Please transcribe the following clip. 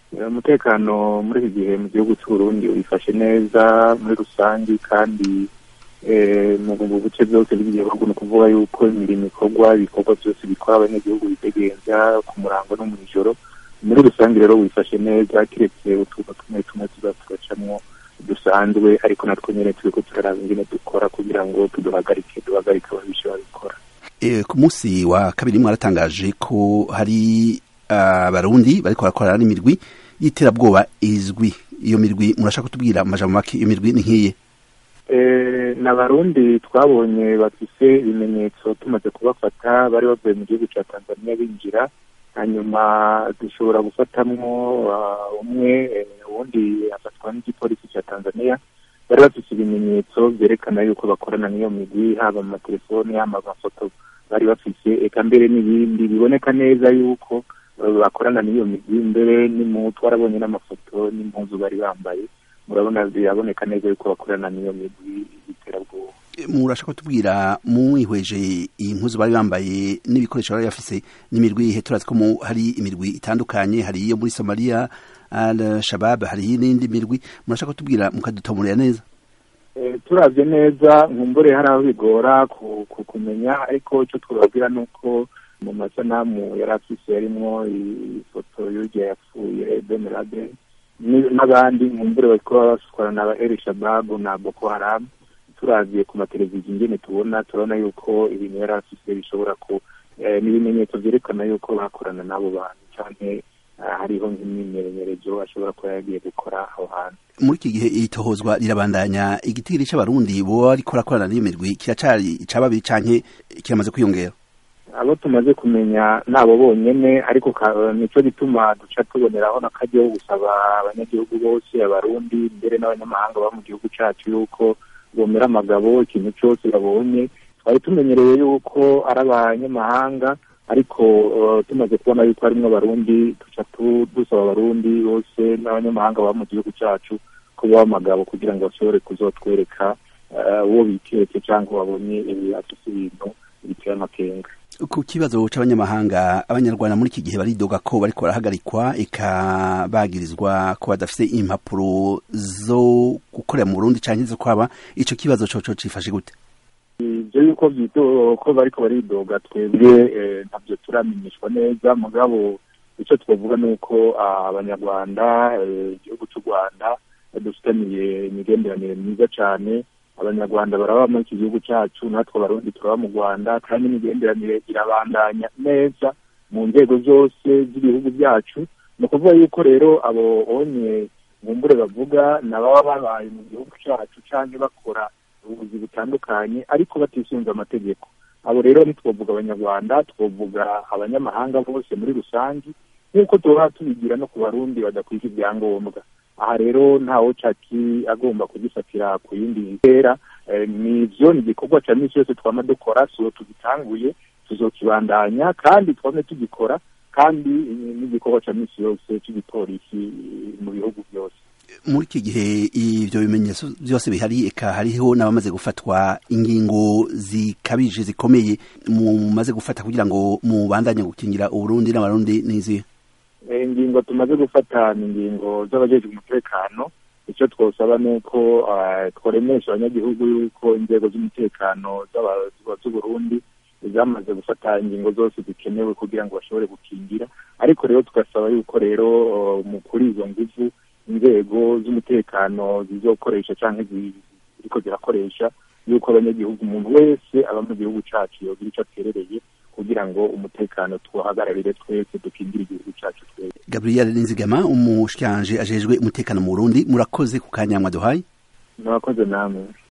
umutekano muri iki gihe mu gihugu cy'uburundi wifashe neza muri rusange kandi mu buce byose bw'igihugu ni ukuvuga yuko imirimo ikorwa ibikorwa byose bikora abanyagihugu bitegenza ku murango no mu ijoro muri rusange rero wifashe neza kiretse utuba tumwe tumwe tuza tugacamwo dusanzwe ariko natwo nyine turi ko turaraba ingene dukora kugira ngo tuduhagarike duhagarike ababisha babikora ku munsi wa kabiri mwaratangaje ko hari abarundi bariko barakorana n'imirwi y'iterabwoba izwi iyo mirwi murashaka kutubwira amajambo make iyo mirwi ni nk'iye ni abarundi twabonye bafise ibimenyetso tumaze kubafata bari bavuye mu gihugu cya tanzania binjira hanyuma dushobora gufatamwo umwe uwundi afatwa n'igipolisi cya tanzania bari bafise ibimenyetso byerekana yuko bakorana n'iyo migwi haba mu matelefoni haba amafoto bari bafise eka mbere n'ibindi biboneka neza yuko bakorana n'iyo migwi mbere n'imu twarabonye n'amafoto n'impuzu bari bambaye murabona biraboneka neza yuko bakorana n'iyo migwi y'iterabwoba murashaka kutubwira mwihweje iyi mpuzu bari bambaye n'ibikoresho bari bafise n'imirwi ihe turazi ko hari imirwi itandukanye hari iyo muri somaliya al shabab hari n'indi mirwi murashaka kutubwira mukadutomorera neza turavye neza nkumbure hari aho bigora kumenya ariko icyo twababwira ni uko mu masanamu yari afise yarimwo ifoto y'urya yapfuye ben laden n'abandi nkumbure bariko bakorana na ba el shababu na boko haram turavye ku mateleviziyo ingene tubona turabona yuko ibintu yari afise bishobora ku n'ibimenyetso vyerekana yuko bakorana n'abo bantu canke hariho nk'imyimenyerezo ashobora kuba yagiye gukora aho hantu muri iki gihe itohozwa rirabandanya igitigiri c'abarundi boba bariko barakorana n'iyo mirwi kiracari ica babiri canke kiramaze kwiyongera abo tumaze kumenya nabo bonyene ariko nico gituma duca tuboneraho n'akaryo gusaba abanyagihugu bose abarundi mbere n'abanyamahanga baba mu gihugu cacu yuko bomera amagabo ikintu cyose babonye twari tumenyereye yuko ari abanyamahanga ariko tumaze kubona yuko harimwo abarundi duca dusaba abarundi bose n'abanyamahanga baba mu gihugu cacu ko baba amagabo kugira ngo bashobore kuzotwereka uwo biketse cyangwa babonye afise ibintu biteye amakenga ku kibazo c'abanyamahanga abanyarwanda muri iki gihe baridoga ko bariko barahagarikwa eka bagirizwa ko badafise impapuro zo gukorera mu Burundi canke zo kwaba ico kibazo coco cifashe gute ivyo yuko ko bariko baridoga twebwe ntabyo turamenyeshwa neza mugabo ico twavuga ni uko abanyarwanda igihugu c'u rwanda dufitaniye imigenderanire myiza cane abanyarwanda baraba muri iki gihugu cyacu natwe abarundi turaba mu rwanda kandi imigenderanire irabandanya neza mu nzego zose z'ibihugu byacu ni ukuvuga yuko rero abo onye bumbure bavuga nababa babaye mu gihugu cyacu cyangwa bakora ubuvuzi butandukanye ariko batisunze amategeko abo rero ntitwavuga abanyarwanda twavuga abanyamahanga bose muri rusange nk'uko tuba tubigira no ku barundi badakwije ibyangombwa aha rero ntawo caki agomba kugifatira ku yindi ntera nivyo ni igikorwa ca misi yose twama dukora siwo tugitanguye tuzokibandanya kandi twame tugikora kandi n'igikorwa ca misi yose c'igipolisi mu bihugu byose muri iki gihe ivyo bimenyetso byose bihari eka hariho n'abamaze gufatwa ingingo zikabije zikomeye mumaze gufata kugira ngo mubandanye gukingira uburundi n'abarundi n'izihe ingingo tumaze gufata ni ingingo z'abajejwe umutekano icyo twosaba ni uko tworemesha abanyagihugu yuko inzego z'umutekano z'uburundi zamaze gufata ingingo zose zikenewe kugira ngo bashobore gukingira ariko rero tugasaba yuko rero mu kuri izo nguvu inzego z'umutekano zizokoresha cyangwa ziriko zirakoresha yuko abanyagihugu umuntu wese aba mu gihugu cacu yogira ico aterereye kugira ngo umutekano tuhagararire twese dukingire igihugu cyacu twese gabriel nizigama umushikanje ajejwe umutekano mu burundi murakoze ku kanya mwaduhaye murakoze namwe